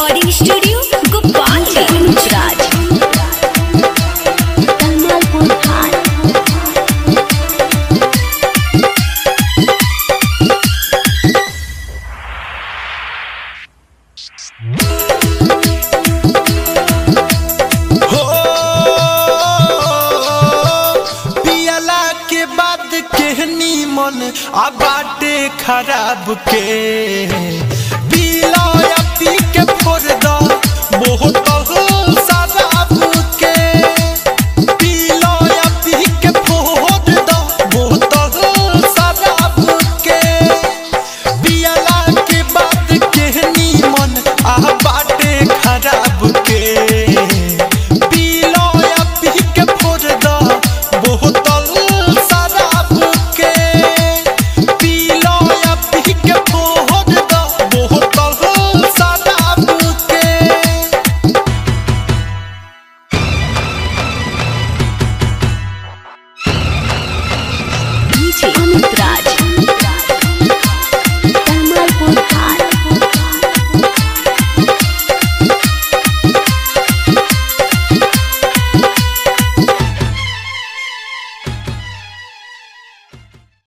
recording studio Gopalganj Gujarat Kamalpur हाट हो पियला के बाद केहनी मन आ बाटे खराब के पीला या पी के फोड़ दो बोतल